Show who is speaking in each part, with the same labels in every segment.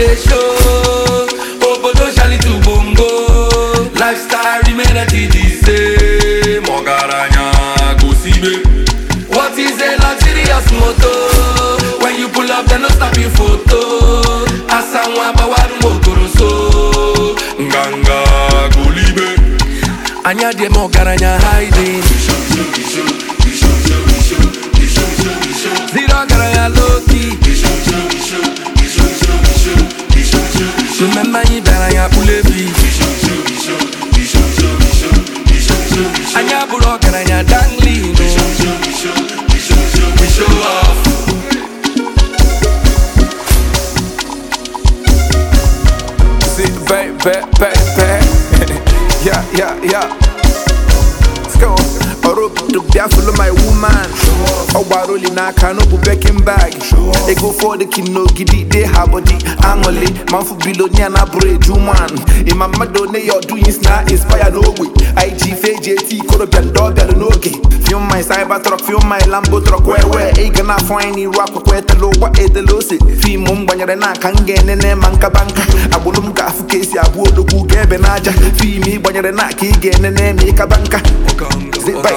Speaker 1: dey show obodo shalitu bongo lifestyle remain at the same ọgaranya gosibe what is a luxurious motor when you pull up dem no snap you photo asa nwa gbawaru m okoroso nganga golibe anya dị m ọgaranya hiding ziri ọgaranya loki mmemme anyị bịara ya kpulebi anyị abụrụ ọgaranya danglin we show off
Speaker 2: See, baby, baby. yeah, yeah, yeah. Let's go. Orobodo bịa follow my woman ọ gbara oli n'aka n'obu bekin bag ego fọdụ ki n'ogidi dey ha body aṅụli ma mfu bilonia na bụrụ eju man ịma mmadụ one ya ọdụ yins na inspire n'ogbe ig feji eti ikorobịa ndị ọ bịara n'oge film my cyber truck film my lambo truck wee wee ị ga na-afọ anyị n'iru akwụkwọ etela ụgwọ edela ose fim m gbanyere n'aka m ga-enene ma nkaba nka agbụrụ m ga-afụ ka esi abụ odogwu ga ebe n'aja fim ị gbanyere n'aka ị ga-enene ma ịkaba nka Zip back.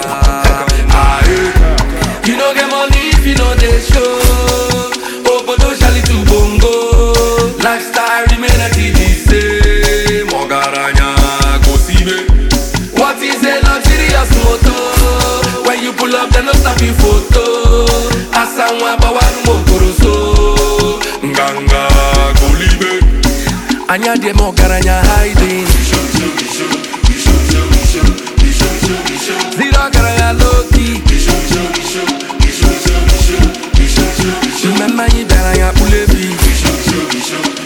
Speaker 1: You no get money if you no dey show. Obodo shalitu bongo. Lifestyle remain at the same. Ọgaranya gosibe. What is a luxurious motor? When you pull up, dem no snap you photo. Asa nwa gbawaru m okoroso. Nganga golibe. Anya dị m ọgaranya hiding. Ziri ọgaranya loki. mmemme anyị bịara ya kpulebi